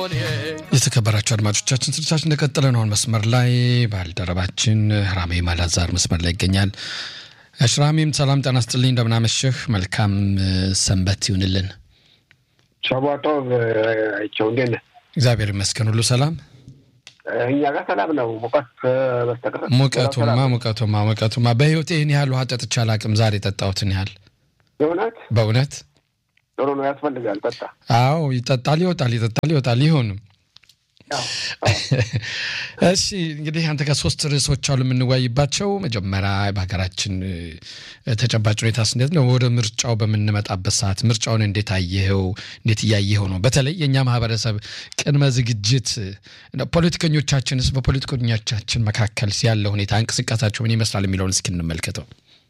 የተከበራቸው አድማጮቻችን ስርቻችን እንደቀጠለ ነው። መስመር ላይ ባልደረባችን ራሜ ማላዛር መስመር ላይ ይገኛል። ሽራሜም ሰላም ጤና ይስጥልኝ፣ እንደምናመሸህ መልካም ሰንበት ይሁንልን። ሸቧጦ አይቸው እንዴት ነህ? እግዚአብሔር ይመስገን ሁሉ ሰላም። እኛ ጋር ሰላም ነው። ሙቀት በስተቀር ሙቀቱማ ሙቀቱማ ሙቀቱማ በህይወቴ ይህን ያህል ውሃ ጠጥቼ አላቅም። ዛሬ የጠጣሁትን ያህል በእውነት በእውነት ጥሩ ነው። ያስፈልጋል። ጠጣ። አዎ ይጠጣል፣ ይወጣል፣ ይጠጣል፣ ይወጣል። ይሁንም እሺ እንግዲህ አንተ ጋር ሶስት ርዕሶች አሉ የምንወያይባቸው። መጀመሪያ በሀገራችን ተጨባጭ ሁኔታ እንዴት ነው? ወደ ምርጫው በምንመጣበት ሰዓት ምርጫውን እንዴት አየኸው? እንዴት እያየኸው ነው? በተለይ የእኛ ማህበረሰብ ቅድመ ዝግጅት፣ ፖለቲከኞቻችንስ በፖለቲከኞቻችን መካከል ያለው ሁኔታ እንቅስቃሴያቸው ምን ይመስላል የሚለውን እስኪ እንመልከተው።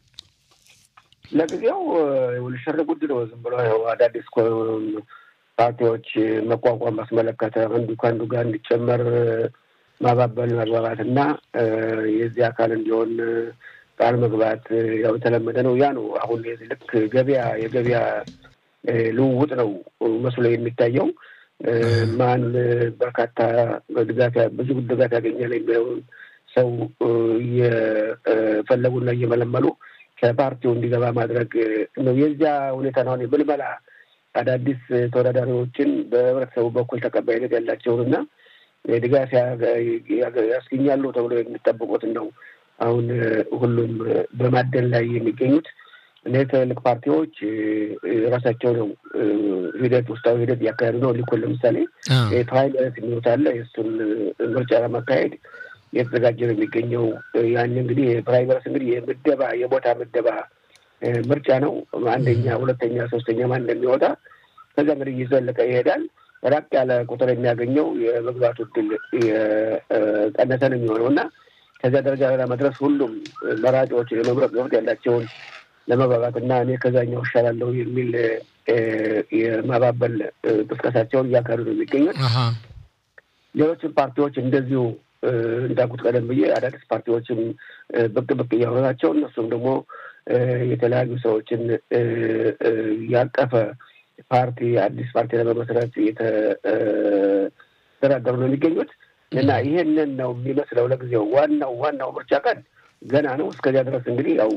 ለጊዜው ሽር ጉድ ነው። ዝም ብሎ አዳዲስ ፓርቲዎች መቋቋም ባስመለከተ አንዱ ከአንዱ ጋር እንዲጨመር ማባበል መግባባት እና የዚህ አካል እንዲሆን ቃል መግባት ያው የተለመደ ነው። ያ ነው አሁን ልክ ገበያ የገበያ ልውውጥ ነው መስሎ የሚታየው። ማን በርካታ ድጋፍ ብዙ ድጋፍ ያገኛል የሚለውን ሰው እየፈለጉና እየመለመሉ ከፓርቲው እንዲገባ ማድረግ ነው። የዚያ ሁኔታ ነው ምልመላ አዳዲስ ተወዳዳሪዎችን በህብረተሰቡ በኩል ተቀባይነት ያላቸውን እና ድጋፍ ያስገኛሉ ተብሎ የሚጠብቁትን ነው አሁን ሁሉም በማደን ላይ የሚገኙት። እነዚህ ትልልቅ ፓርቲዎች ራሳቸው ነው ሂደት ውስጣዊ ሂደት እያካሄዱ ነው። ሊኮን ለምሳሌ ፕራይመሪስ የሚሉት አለ። የእሱን ምርጫ ለማካሄድ እየተዘጋጀ ነው የሚገኘው። ያን እንግዲህ ፕራይመሪስ እንግዲህ የምደባ የቦታ ምደባ ምርጫ ነው። አንደኛ፣ ሁለተኛ፣ ሶስተኛ ማን እንደሚወጣ ከዛ እንግዲህ እየዘለቀ ይሄዳል። ራቅ ያለ ቁጥር የሚያገኘው የመግባቱ እድል የቀነሰ ነው የሚሆነው እና ከዚያ ደረጃ ለመድረስ ሁሉም መራጮች የመምረጥ መብት ያላቸውን ለመግባባት እና እኔ ከዛኛው እሻላለሁ የሚል የማባበል ቅስቀሳቸውን እያካሄዱ ነው የሚገኙት። ሌሎችም ፓርቲዎች እንደዚሁ እንዳልኩት ቀደም ብዬ አዳዲስ ፓርቲዎችም ብቅ ብቅ እያሉ ናቸው። እነሱም ደግሞ የተለያዩ ሰዎችን ያቀፈ ፓርቲ አዲስ ፓርቲ ለመመስረት እየተደራደሩ ነው የሚገኙት እና ይሄንን ነው የሚመስለው ለጊዜው። ዋናው ዋናው ምርጫ ቀን ገና ነው። እስከዚያ ድረስ እንግዲህ ያው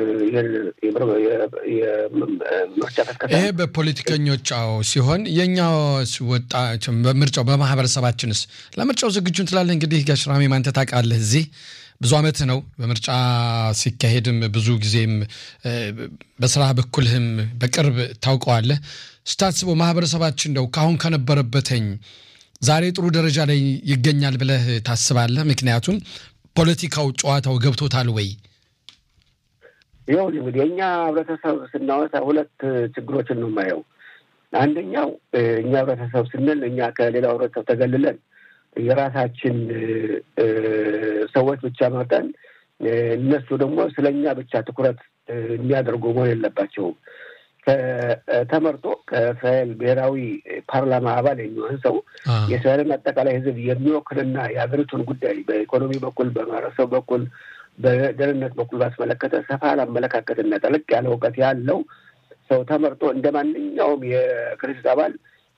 የምርጫ ቀስቀሳ ይሄ በፖለቲከኞች አዎ ሲሆን የእኛ ወጣ በምርጫው በማህበረሰባችንስ ለምርጫው ዝግጁ እንትላለን። እንግዲህ ጋሽራሜ ማንተ ታውቃለህ እዚህ ብዙ ዓመት ነው በምርጫ ሲካሄድም ብዙ ጊዜም በስራ በኩልህም በቅርብ ታውቀዋለህ። ስታስበው ማህበረሰባችን እንደው ካሁን ከነበረበትኝ ዛሬ ጥሩ ደረጃ ላይ ይገኛል ብለህ ታስባለህ? ምክንያቱም ፖለቲካው ጨዋታው ገብቶታል ወይ? ይኸው እንግዲህ የእኛ ህብረተሰብ ስናወሳ ሁለት ችግሮችን ነው የማየው። አንደኛው እኛ ህብረተሰብ ስንል እኛ ከሌላው ህብረተሰብ ተገልለን የራሳችን ሰዎች ብቻ መርጠን እነሱ ደግሞ ስለ እኛ ብቻ ትኩረት የሚያደርጉ መሆን የለባቸውም። ተመርጦ ከእስራኤል ብሔራዊ ፓርላማ አባል የሚሆን ሰው የእስራኤልን አጠቃላይ ህዝብ የሚወክልና የሀገሪቱን ጉዳይ በኢኮኖሚ በኩል በማህበረሰብ በኩል በደህንነት በኩል ባስመለከተ ሰፋ አመለካከትና ጠለቅ ያለ እውቀት ያለው ሰው ተመርጦ እንደ ማንኛውም የክርስት አባል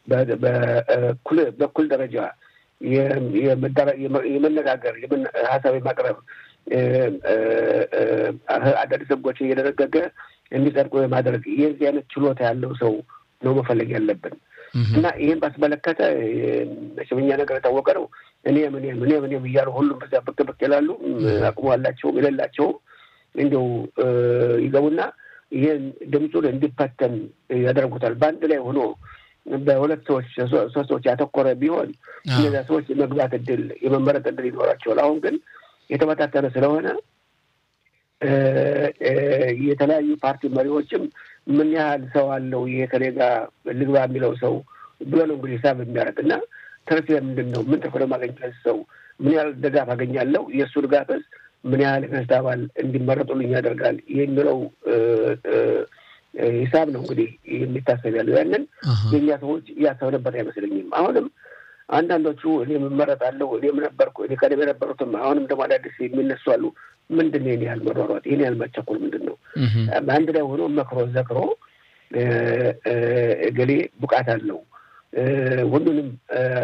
በኩል ደረጃ የመነጋገር ሀሳብ የማቅረብ አዳዲስ ህጎችን እየደረገገ እንዲጸድቁ የማድረግ የዚህ አይነት ችሎታ ያለው ሰው ነው መፈለግ ያለብን እና ይህን ባስመለከተ መሸመኛ ነገር የታወቀ ነው። እኔም እኔም እኔም እኔም እያሉ ሁሉም በዚያ ብቅ ብቅ ይላሉ። አቅሙ ያላቸውም የሌላቸውም እንዲያው ይገቡና ይህን ድምፁን እንዲፈተን ያደርጉታል። በአንድ ላይ ሆኖ በሁለት ሰዎች ሶስት ሰዎች ያተኮረ ቢሆን እነዚያ ሰዎች የመግባት እድል የመመረጥ እድል ይኖራቸዋል። አሁን ግን የተበታተነ ስለሆነ የተለያዩ ፓርቲ መሪዎችም ምን ያህል ሰው አለው ይሄ ከኔ ጋር ልግባ የሚለው ሰው ብሎ ነው እንግዲህ ሂሳብ የሚያደርግ እና ትርፍ ምንድን ነው? ምን ትርፍ ለማገኝ ሰው ምን ያህል ድጋፍ አገኛለሁ? የእሱ ድጋፍስ ምን ያህል ክርስት አባል እንዲመረጡልኝ ያደርጋል የሚለው ሂሳብ ነው እንግዲህ የሚታሰብ ያለው። ያንን የእኛ ሰዎች እያሰብንበት አይመስለኝም። አሁንም አንዳንዶቹ እኔም እመረጣለሁ እኔም ነበርኩ እኔ ቀደም የነበሩትም አሁንም ደግሞ አዳዲስ የሚነሱ አሉ። ምንድን ነው ይህን ያህል መሯሯጥ? ይህን ያህል መቸኮል ምንድን ነው? በአንድ ላይ ሆኖ መክሮ ዘክሮ እገሌ ብቃት አለው ሁሉንም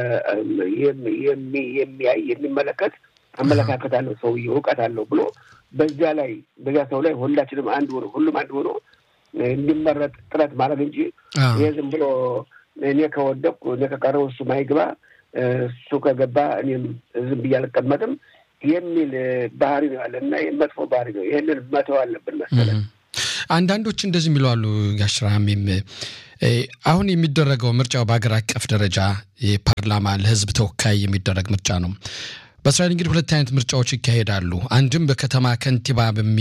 የሚያይ የሚመለከት አመለካከት አለው ሰውዬ እውቀት አለው ብሎ በዚያ ላይ በዚያ ሰው ላይ ሁላችንም አንድ ሆኖ ሁሉም አንድ ሆኖ እንዲመረጥ ጥረት ማድረግ እንጂ ይህ ዝም ብሎ እኔ ከወደቅኩ እኔ ከቀረው እሱ ማይግባ እሱ ከገባ እኔም ዝም ብዬ አልቀመጥም የሚል ባህሪ ነው ያለ እና መጥፎ ባህሪ ነው። ይህንን መተው አለብን መሰለን። አንዳንዶች እንደዚህ የሚሉ አሉ። ጋሽራሚም አሁን የሚደረገው ምርጫው በሀገር አቀፍ ደረጃ የፓርላማ ለህዝብ ተወካይ የሚደረግ ምርጫ ነው። በእስራኤል እንግዲህ ሁለት አይነት ምርጫዎች ይካሄዳሉ። አንድም በከተማ ከንቲባ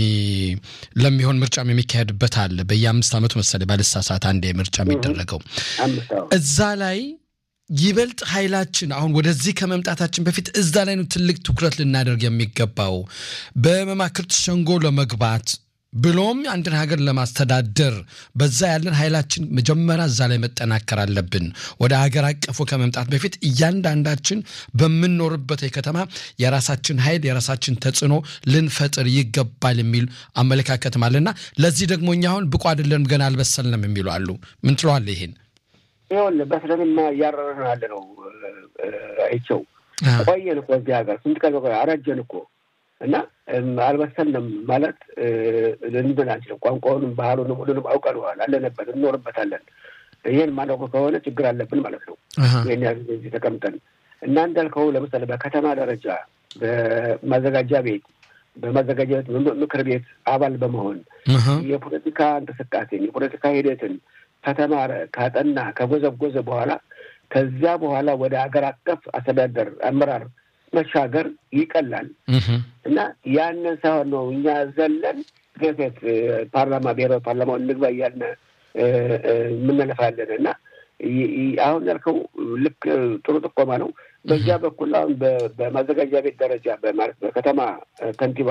ለሚሆን ምርጫም የሚካሄድበት አለ። በየአምስት ዓመቱ መሰለኝ ባልሳሳት አንድ ምርጫ የሚደረገው እዛ ላይ ይበልጥ ኃይላችን አሁን ወደዚህ ከመምጣታችን በፊት እዛ ላይ ነው ትልቅ ትኩረት ልናደርግ የሚገባው በመማክርት ሸንጎ ለመግባት ብሎም አንድን ሀገር ለማስተዳደር በዛ ያለን ኃይላችን መጀመሪያ እዛ ላይ መጠናከር አለብን። ወደ ሀገር አቀፉ ከመምጣት በፊት እያንዳንዳችን በምንኖርበት የከተማ የራሳችን ኃይል የራሳችን ተጽዕኖ ልንፈጥር ይገባል የሚል አመለካከትም አለና ለዚህ ደግሞ እኛ አሁን ብቁ አይደለንም ገና አልበሰልንም የሚሉ አሉ። ምን ትለዋለህ ይሄን? ይኸውልህ በስለንማ እያረረን ያለ ነው። አይቸው ቆየን እኮ እዚህ ሀገር ስንት ቀን አረጀን እኮ እና አልበሰልንም ማለት ልንብል አንችልም። ቋንቋውንም ባህሉንም ሁሉንም አውቀነዋል፣ አለንበት፣ እንኖርበታለን። ይህን ማለቁ ከሆነ ችግር አለብን ማለት ነው። ይህን ያህል ጊዜ ተቀምጠን እና እንዳልከው ለምሳሌ በከተማ ደረጃ በማዘጋጃ ቤት በማዘጋጃ ቤት ምክር ቤት አባል በመሆን የፖለቲካ እንቅስቃሴን የፖለቲካ ሂደትን ከተማረ ካጠና ከጎዘጎዘ በኋላ ከዚያ በኋላ ወደ ሀገር አቀፍ አስተዳደር አመራር መሻገር ይቀላል እና ያንን ሳይሆን ነው እኛ ዘለን ገፌት ፓርላማ ብሔራዊ ፓርላማውን እንግባ እያልን የምንለፋለን እና አሁን ያልከው ልክ ጥሩ ጥቆማ ነው። በዚያ በኩል አሁን በማዘጋጃ ቤት ደረጃ በማለት በከተማ ከንቲባ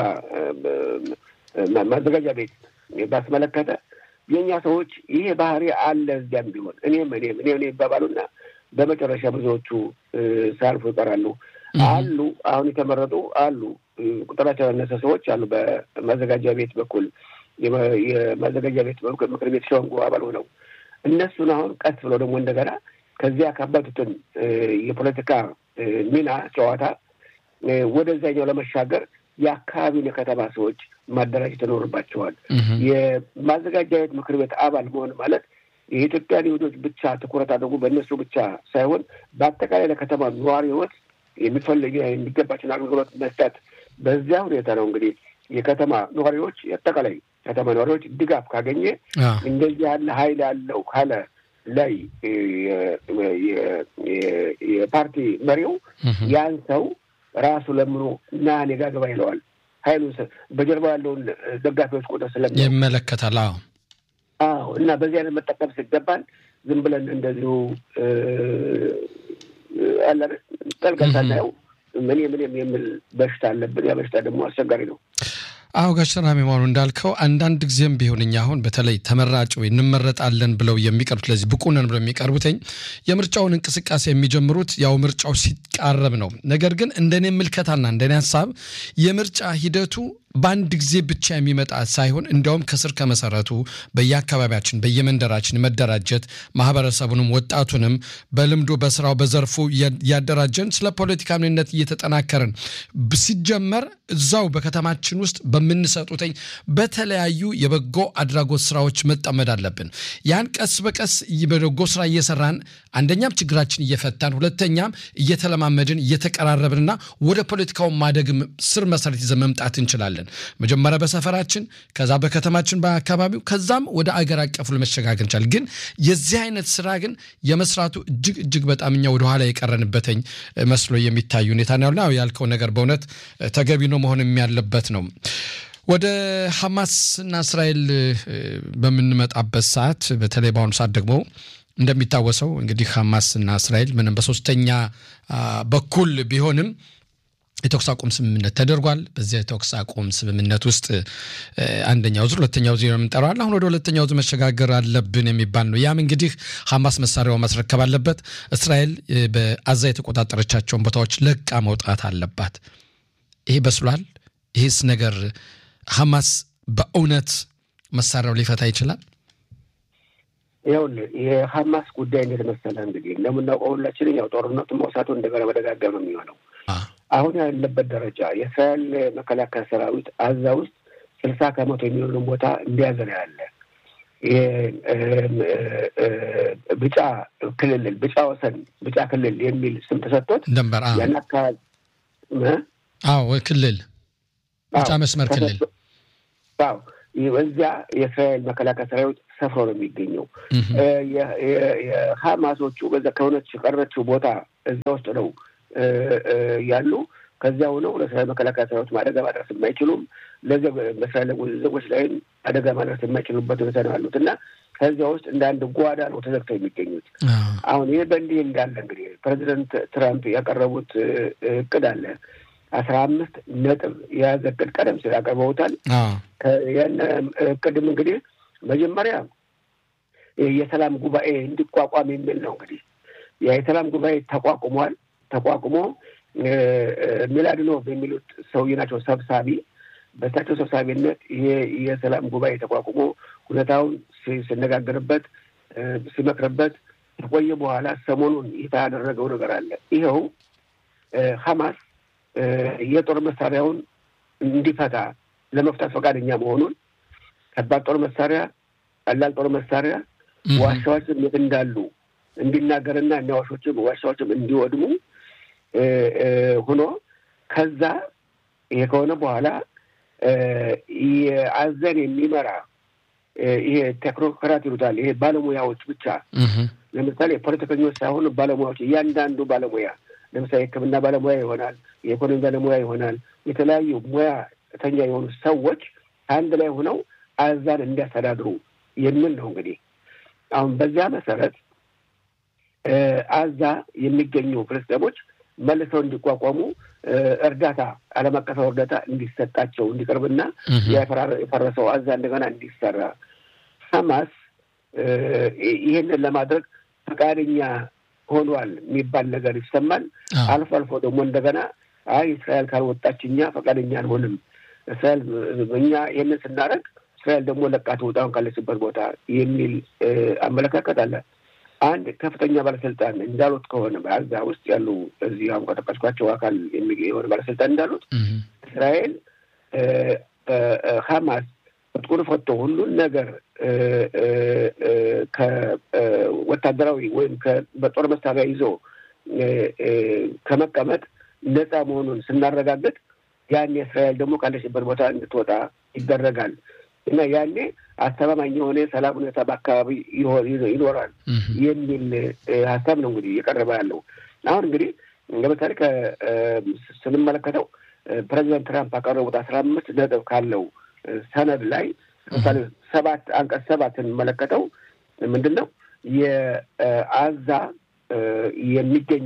ማዘጋጃ ቤት ባስመለከተ የእኛ ሰዎች ይሄ ባህሪ አለ እዚያም ቢሆን እኔም እኔም እኔ እኔ ይባባሉና በመጨረሻ ብዙዎቹ ሳያልፉ ይቀራሉ። አሉ አሁን የተመረጡ አሉ ቁጥራቸው ያነሰ ሰዎች አሉ። በማዘጋጃ ቤት በኩል የማዘጋጃ ቤት ምክር ቤት ሸንጎ አባል ሆነው እነሱን አሁን ቀስ ብለው ደግሞ እንደገና ከዚያ ካባቱትን የፖለቲካ ሚና ጨዋታ ወደዛኛው ለመሻገር የአካባቢውን የከተማ ሰዎች ማደራጀት ይኖርባቸዋል። የማዘጋጃ ቤት ምክር ቤት አባል መሆን ማለት የኢትዮጵያን ይሁዶች ብቻ ትኩረት አድርጎ በእነሱ ብቻ ሳይሆን በአጠቃላይ ለከተማ ነዋሪ ህይወት የሚፈልግ የሚገባቸውን አገልግሎት መስጠት። በዚያ ሁኔታ ነው እንግዲህ የከተማ ነዋሪዎች የአጠቃላይ ከተማ ነዋሪዎች ድጋፍ ካገኘ እንደዚህ ያለ ኃይል ያለው ካለ ላይ የፓርቲ መሪው ያን ሰው ራሱ ለምኖ እና እኔ ጋ ግባ ይለዋል። ኃይሉ በጀርባ ያለውን ደጋፊዎች ቁጥር ስለሚ ይመለከታል። አዎ አዎ። እና በዚህ አይነት መጠቀም ሲገባን ዝም ብለን እንደዚሁ አለ ጠልቀን ሳናየው ምን ምንም የሚል በሽታ አለብን። ያ በሽታ ደግሞ አስቸጋሪ ነው። አዎ ጋሽ ሰላም የመሆኑ እንዳልከው አንዳንድ ጊዜም ቢሆን እኛ አሁን በተለይ ተመራጭ ወይ እንመረጣለን ብለው የሚቀርቡት ለዚህ ብቁ ነን ብለው የሚቀርቡትኝ የምርጫውን እንቅስቃሴ የሚጀምሩት ያው ምርጫው ሲቃረብ ነው። ነገር ግን እንደኔ ምልከታና እንደኔ ሀሳብ የምርጫ ሂደቱ በአንድ ጊዜ ብቻ የሚመጣ ሳይሆን እንዲያውም ከስር ከመሰረቱ በየአካባቢያችን በየመንደራችን መደራጀት ማህበረሰቡንም ወጣቱንም በልምዱ በስራው በዘርፉ ያደራጀን ስለ ፖለቲካ ምንነት እየተጠናከርን ሲጀመር እዛው በከተማችን ውስጥ በምንሰጡትኝ በተለያዩ የበጎ አድራጎት ስራዎች መጠመድ አለብን። ያን ቀስ በቀስ በበጎ ስራ እየሰራን አንደኛም ችግራችን እየፈታን ሁለተኛም እየተለማመድን እየተቀራረብንና ወደ ፖለቲካው ማደግም ስር መሰረት ይዘን መምጣት እንችላለን። መጀመሪያ በሰፈራችን ከዛ በከተማችን በአካባቢው ከዛም ወደ አገር አቀፉ ለመሸጋገር እንችላለን። ግን የዚህ አይነት ስራ ግን የመስራቱ እጅግ እጅግ በጣም እኛ ወደኋላ የቀረንበትኝ መስሎ የሚታይ ሁኔታ ነው ያልከው ነገር በእውነት ተገቢ ነው መሆንም ያለበት ነው። ወደ ሐማስና እስራኤል በምንመጣበት ሰዓት በተለይ በአሁኑ ሰዓት ደግሞ እንደሚታወሰው እንግዲህ ሐማስና እስራኤል ምንም በሶስተኛ በኩል ቢሆንም የተኩስ አቁም ስምምነት ተደርጓል። በዚያ የተኩስ አቁም ስምምነት ውስጥ አንደኛው ዙር፣ ሁለተኛው ዙር የምንጠራዋል። አሁን ወደ ሁለተኛው ዙር መሸጋገር አለብን የሚባል ነው። ያም እንግዲህ ሐማስ መሳሪያው ማስረከብ አለበት። እስራኤል በአዛ የተቆጣጠረቻቸውን ቦታዎች ለቃ መውጣት አለባት። ይሄ በስሏል። ይህስ ነገር ሐማስ በእውነት መሳሪያው ሊፈታ ይችላል? ይኸውልህ የሀማስ ጉዳይ እንዴት መሰለህ እንግዲህ እንደምናውቀው ሁላችንም ያው ጦርነቱ መውሳቱ እንደገና መደጋገም ነው የሚሆነው። አሁን ያለበት ደረጃ የእስራኤል መከላከያ ሰራዊት አዛ ውስጥ ስልሳ ከመቶ የሚሆኑን ቦታ እንደያዘ ነው ያለ። ብጫ ክልል ብጫ ወሰን ብጫ ክልል የሚል ስም ተሰጥቶት ደንበር ያን አካባቢ አዎ ክልል ብጫ መስመር ክልል አዎ እዚያ የእስራኤል መከላከያ ሰራዊት ሰፍሮ ነው የሚገኘው። የሀማሶቹ በዛ ከሆነች ቀረችው ቦታ እዚያ ውስጥ ነው ያሉ። ከዚያ ሆነው ለእስራኤል መከላከያ ሰራዊት አደጋ ማድረስ የማይችሉም በእስራኤል ዜጎች ላይም አደጋ ማድረስ የማይችሉበት ሁኔታ ነው ያሉት እና ከዚያ ውስጥ እንደ አንድ ጓዳ ነው ተዘግተው የሚገኙት። አሁን ይህ በእንዲህ እንዳለ እንግዲህ ፕሬዚደንት ትራምፕ ያቀረቡት እቅድ አለ አስራ አምስት ነጥብ የያዘ እቅድ ቀደም ሲል አቅርበውታል። ያን እቅድም እንግዲህ መጀመሪያ የሰላም ጉባኤ እንዲቋቋም የሚል ነው። እንግዲህ የሰላም ጉባኤ ተቋቁሟል። ተቋቁሞ ሚላድኖቭ የሚሉት ሰውዬ ናቸው ሰብሳቢ። በእሳቸው ሰብሳቢነት ይሄ የሰላም ጉባኤ ተቋቁሞ ሁኔታውን ሲነጋገርበት ሲመክርበት ከቆየ በኋላ ሰሞኑን ይፋ ያደረገው ነገር አለ። ይኸው ሀማስ የጦር መሳሪያውን እንዲፈታ ለመፍታት ፈቃደኛ መሆኑን ከባድ ጦር መሳሪያ፣ ቀላል ጦር መሳሪያ ዋሻዎችም የት እንዳሉ እንዲናገርና እኛ ዋሾችም ዋሻዎችም እንዲወድሙ ሆኖ ከዛ ይሄ ከሆነ በኋላ የአዘን የሚመራ ይሄ ቴክኖክራት ይሉታል። ይሄ ባለሙያዎች ብቻ ለምሳሌ ፖለቲከኞች ሳይሆኑ ባለሙያዎች፣ እያንዳንዱ ባለሙያ ለምሳሌ የሕክምና ባለሙያ ይሆናል፣ የኢኮኖሚ ባለሙያ ይሆናል። የተለያዩ ሙያተኛ የሆኑ ሰዎች አንድ ላይ ሆነው አዛን እንዲያስተዳድሩ የሚል ነው። እንግዲህ አሁን በዚያ መሰረት አዛ የሚገኙ ፍልስጤሞች መልሰው እንዲቋቋሙ እርዳታ ዓለም አቀፋዊ እርዳታ እንዲሰጣቸው እንዲቀርብና የፈረሰው አዛ እንደገና እንዲሰራ ሐማስ ይህንን ለማድረግ ፈቃደኛ ሆኗል የሚባል ነገር ይሰማል። አልፎ አልፎ ደግሞ እንደገና አይ እስራኤል ካልወጣች እኛ ፈቃደኛ አልሆንም፣ እስራኤል እኛ ይህንን ስናደርግ እስራኤል ደግሞ ለቃ ትውጣውን ካለችበት ቦታ የሚል አመለካከት አለ። አንድ ከፍተኛ ባለስልጣን እንዳሉት ከሆነ በአዛ ውስጥ ያሉ እዚህ አሁን ከጠቀስኳቸው አካል የሆነ ባለስልጣን እንዳሉት እስራኤል ሀማስ ትጥቁን ፈቶ ሁሉን ነገር ከወታደራዊ ወይም በጦር መሳሪያ ይዞ ከመቀመጥ ነፃ መሆኑን ስናረጋግጥ ያኔ እስራኤል ደግሞ ካለችበት ቦታ እንድትወጣ ይደረጋል እና ያኔ አስተማማኝ የሆነ የሰላም ሁኔታ በአካባቢ ይኖራል የሚል ሀሳብ ነው እንግዲህ እየቀረበ ያለው። አሁን እንግዲህ ለምሳሌ ስንመለከተው ፕሬዚደንት ትራምፕ ያቀረቡት አስራ አምስት ነጥብ ካለው ሰነድ ላይ ለምሳሌ ሰባት አንቀጽ ሰባት ስንመለከተው ምንድን ነው የአዛ የሚገኙ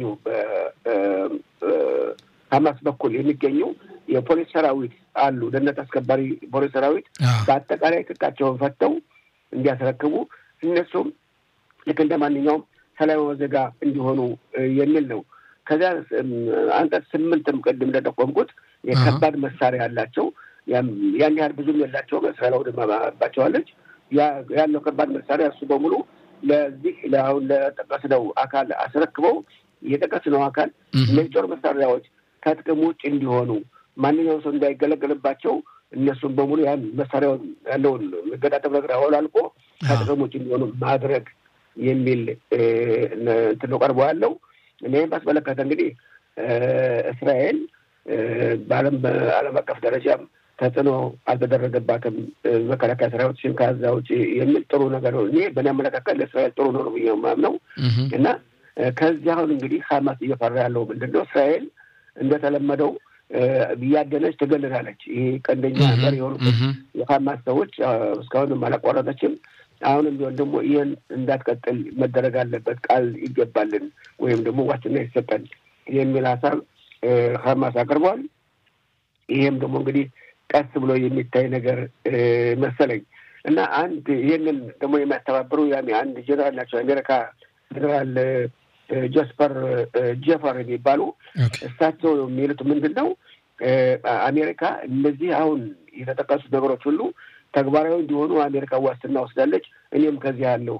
ሀማስ በኩል የሚገኙ የፖሊስ ሰራዊት አሉ፣ ደህንነት አስከባሪ ፖሊስ ሰራዊት በአጠቃላይ ትጥቃቸውን ፈተው እንዲያስረክቡ እነሱም ልክ እንደ ማንኛውም ሰላማዊ ዜጋ እንዲሆኑ የሚል ነው። ከዚያ አንቀጽ ስምንትም ቅድም እንደጠቆምኩት የከባድ መሳሪያ ያላቸው ያን ያህል ብዙም የላቸውም። እስራኤል አውድማባቸዋለች። ያለው ከባድ መሳሪያ እሱ በሙሉ ለዚህ ለአሁን ለጠቀስነው አካል አስረክበው የጠቀስነው አካል እነዚህ ጦር መሳሪያዎች ከጥቅም ውጭ እንዲሆኑ ማንኛውም ሰው እንዳይገለገልባቸው እነሱም በሙሉ ያን መሳሪያውን ያለውን መገጣጠም ነገር አወላልቆ ከጥቅም ውጭ እንዲሆኑ ማድረግ የሚል እንትን ነው ቀርቦ ያለው። እኔም ባስመለከተ እንግዲህ እስራኤል በዓለም በዓለም አቀፍ ደረጃም ተጽዕኖ አልተደረገባትም መከላከያ ሰራዊቶችን ከዛ ውጭ የሚል ጥሩ ነገር ነው። እኔ በእኔ አመለካከት ለእስራኤል ጥሩ ነው ብዬ የማምነው እና ከዚህ አሁን እንግዲህ ሀማስ እየፈራ ያለው ምንድን ነው? እስራኤል እንደተለመደው እያደነች ትገልላለች። ይሄ ቀንደኛ መሪ የሆኑ የሀማስ ሰዎች እስካሁንም አላቋረጠችም። አሁንም ቢሆን ደግሞ ይህን እንዳትቀጥል መደረግ አለበት፣ ቃል ይገባልን ወይም ደግሞ ዋስትና ይሰጠን የሚል ሀሳብ ሀማስ አቅርቧል። ይሄም ደግሞ እንግዲህ ቀስ ብሎ የሚታይ ነገር መሰለኝ እና አንድ ይህንን ደግሞ የሚያስተባብሩ ያኔ አንድ ጀነራል ናቸው የአሜሪካ ጀነራል ጆስፐር ጄፈር የሚባሉ እሳቸው የሚሉት ምንድን ነው አሜሪካ እነዚህ አሁን የተጠቀሱት ነገሮች ሁሉ ተግባራዊ እንዲሆኑ አሜሪካ ዋስትና ወስዳለች። እኔም ከዚህ ያለሁ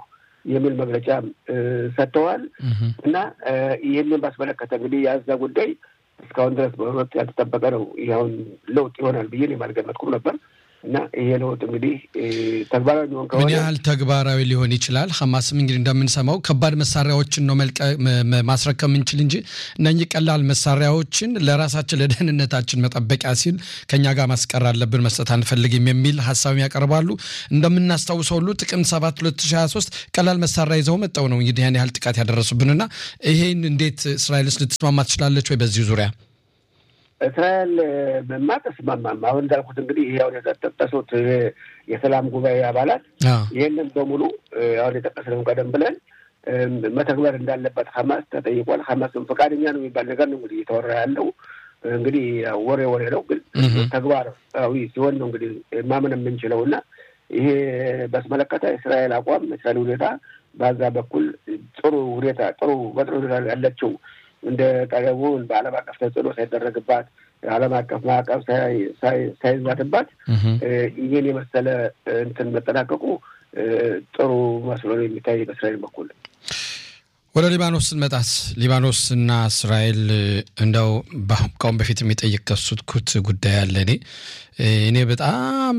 የሚል መግለጫ ሰጥተዋል እና ይህንን ባስመለከተ እንግዲህ የዛ ጉዳይ እስካሁን ድረስ በእውነት ያልተጠበቀ ነው። ይህ አሁን ለውጥ ይሆናል ብዬ አልገመትኩም ነበር እና ይሄ ለውጥ እንግዲህ ተግባራዊ ሊሆን ከሆነ ምን ያህል ተግባራዊ ሊሆን ይችላል? ሐማስም እንግዲህ እንደምንሰማው ከባድ መሳሪያዎችን ነው ማስረከብ የምንችል እንጂ እነኚህ ቀላል መሳሪያዎችን ለራሳችን ለደህንነታችን መጠበቂያ ሲል ከኛ ጋር ማስቀር አለብን፣ መስጠት አንፈልግም የሚል ሀሳብም ያቀርባሉ። እንደምናስታውሰው ሁሉ ጥቅምት 7 2023 ቀላል መሳሪያ ይዘው መጠው ነው እንግዲህ ያን ያህል ጥቃት ያደረሱብንና ይሄን እንዴት እስራኤልስ ልትስማማ ትችላለች ወይ በዚህ ዙሪያ? እስራኤል ማ ተስማማም። አሁን እንዳልኩት እንግዲህ ይህ አሁን የጠቀሱት የሰላም ጉባኤ አባላት ይህንን በሙሉ አሁን የጠቀስነውን ቀደም ብለን መተግበር እንዳለበት ሀማስ ተጠይቋል። ሀማስም ፈቃደኛ ነው የሚባል ነገር ነው እንግዲህ እየተወራ ያለው እንግዲህ ወሬ ወሬ ነው፣ ግን ተግባራዊ ሲሆን ነው እንግዲህ ማመን የምንችለው እና ይሄ በስመለከተ እስራኤል አቋም እስራኤል ሁኔታ በዛ በኩል ጥሩ ሁኔታ ጥሩ በጥሩ ሁኔታ ያለችው እንደ ቀደሙን በዓለም አቀፍ ተጽዕኖ ሳይደረግባት ዓለም አቀፍ ማዕቀብ ሳይዛትባት ይህን የመሰለ እንትን መጠናቀቁ ጥሩ መስሎ ነው የሚታይ በእስራኤል በኩል። ወደ ሊባኖስ ስንመጣስ ሊባኖስ እና እስራኤል እንደው ከአሁን በፊት የሚጠየቀሱት ጉዳይ አለ። እኔ እኔ በጣም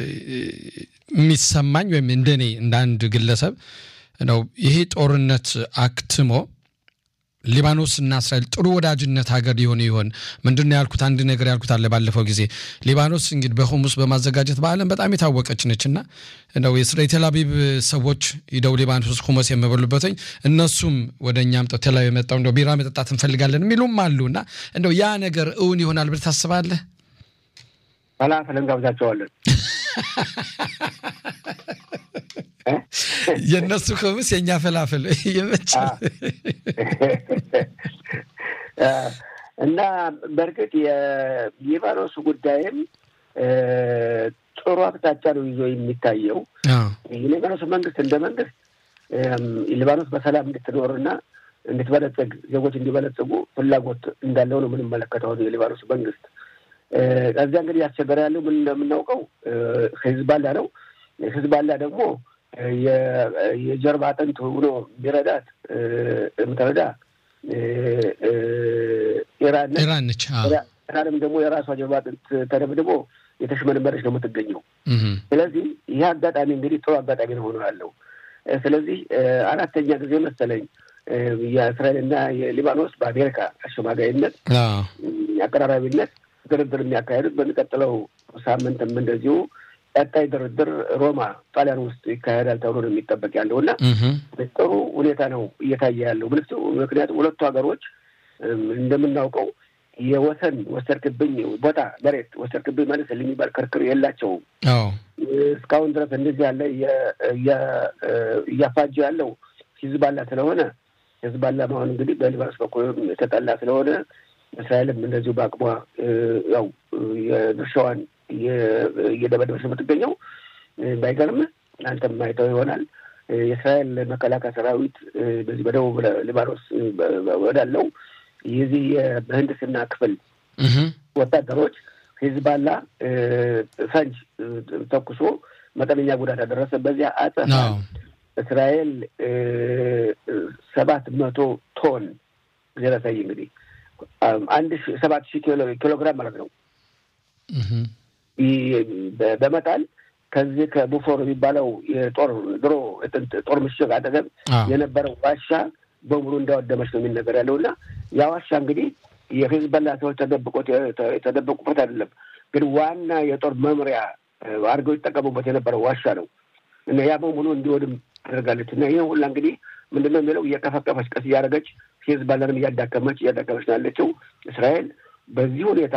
የሚሰማኝ ወይም እንደኔ እንደ አንድ ግለሰብ ነው ይሄ ጦርነት አክትሞ ሊባኖስ እና እስራኤል ጥሩ ወዳጅነት ሀገር ሊሆኑ ይሆን? ምንድን ነው ያልኩት? አንድ ነገር ያልኩት አለ ባለፈው ጊዜ ሊባኖስ እንግዲህ በሁሙስ በማዘጋጀት በዓለም በጣም የታወቀች ነች እና እንደው የእስራኤል ቴልአቪቭ ሰዎች ሂደው ሊባኖስ ሁመስ የምበሉበትኝ እነሱም ወደ እኛም ቴልአቪቭ የመጣው እንደው ቢራ መጠጣት እንፈልጋለን የሚሉም አሉ እና እንደው ያ ነገር እውን ይሆናል ብለህ ታስባለህ? ፈላፈል እንጋብዛቸዋለን። የእነሱ ክምስ የእኛ ፈላፍል ይመቻል። እና በእርግጥ የሊባኖስ ጉዳይም ጥሩ አቅጣጫ ነው ይዞ የሚታየው። የሊባኖስ መንግስት እንደ መንግስት ሊባኖስ በሰላም እንድትኖርና እንድትበለጽግ ዜጎች እንዲበለጽጉ ፍላጎት እንዳለው ነው የምንመለከተው የሊባኖስ መንግስት። ከዚያ እንግዲህ ያስቸገረ ያለው ምን እንደምናውቀው ህዝባላ ነው። ህዝባላ ደግሞ የጀርባ አጥንት ሆኖ ቢረዳት የምትረዳ ኢራን ነች። ኢራንም ደግሞ የራሷ ጀርባ አጥንት ተደብድቦ የተሽመነመረች ነው የምትገኘው። ስለዚህ ይህ አጋጣሚ እንግዲህ ጥሩ አጋጣሚ ነው ሆኖ ያለው። ስለዚህ አራተኛ ጊዜ መሰለኝ የእስራኤልና የሊባኖስ በአሜሪካ አሸማጋይነት አቀራራቢነት ድርድር የሚያካሄዱት በሚቀጥለው ሳምንትም እንደዚሁ ቀጣይ ድርድር ሮማ ጣሊያን ውስጥ ይካሄዳል ተብሎ ነው የሚጠበቅ ያለው እና ጥሩ ሁኔታ ነው እየታየ ያለው። ምክንያቱም ሁለቱ ሀገሮች እንደምናውቀው የወሰን ወሰድክብኝ ቦታ መሬት ወሰድክብኝ መልስ የሚባል ክርክር የላቸውም። እስካሁን ድረስ እንደዚህ ያለ እያፋጀ ያለው ሂዝባላ ስለሆነ ሂዝባላ መሆን እንግዲህ በሊባኖስ በኩል የተጠላ ስለሆነ እስራኤልም እንደዚሁ በአቅሟ ያው የድርሻዋን እየደበደበች የምትገኘው ባይገርም አንተም አይተው ይሆናል። የእስራኤል መከላከያ ሰራዊት በዚህ በደቡብ ሊባኖስ ወዳለው የዚህ የምህንድስና ክፍል ወታደሮች ሂዝባላ ፈንጅ ተኩሶ መጠነኛ ጉዳት ያደረሰ በዚያ አጸፋ እስራኤል ሰባት መቶ ቶን ጊዜ ላሳይ እንግዲህ አንድ ሰባት ሺህ ኪሎ ግራም ማለት ነው በመጣል ከዚህ ከቡፎር የሚባለው የጦር ድሮ ጦር ምሽግ አጠገብ የነበረው ዋሻ በሙሉ እንዳወደመች ነው የሚነገር ያለው እና ያ ዋሻ እንግዲህ የሂዝቦላ ሰዎች ተደብቆት የተደበቁበት አይደለም፣ ግን ዋና የጦር መምሪያ አድርገው ይጠቀሙበት የነበረው ዋሻ ነው እና ያ በሙሉ እንዲወድም አድርጋለች እና ይህ ሁላ እንግዲህ ምንድነው የሚለው እየከፈከፈች ቀስ እያደረገች ሂዝቦላንም እያዳከመች እያዳከመች ነው ያለችው እስራኤል በዚህ ሁኔታ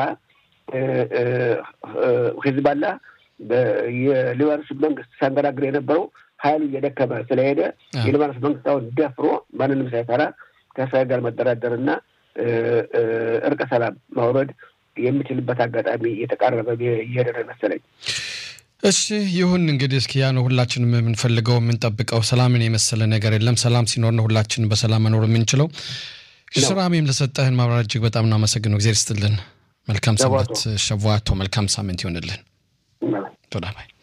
ሂዝቦላ የሊባኖስ መንግስት ሲያንገራግር የነበረው ኃይሉ እየደከመ ስለሄደ የሊባኖስ መንግስት አሁን ደፍሮ ማንንም ሳይፈራ ከእስራኤል ጋር መደራደርና እርቀ ሰላም ማውረድ የሚችልበት አጋጣሚ እየተቃረበ እየሄደ ነው መሰለኝ። እሺ ይሁን እንግዲህ እስኪ ያ ነው ሁላችንም የምንፈልገው የምንጠብቀው። ሰላምን የመሰለ ነገር የለም። ሰላም ሲኖር ነው ሁላችንም በሰላም መኖር የምንችለው። ስራሜም ለሰጠህን ማብራሪያ እጅግ በጣም እናመሰግነው። እግዚአብሔር ይስጥልን። መልካም ሰንበት ሸዋቶ፣ መልካም ሳምንት ይሆንልን። ቶዳ ባይ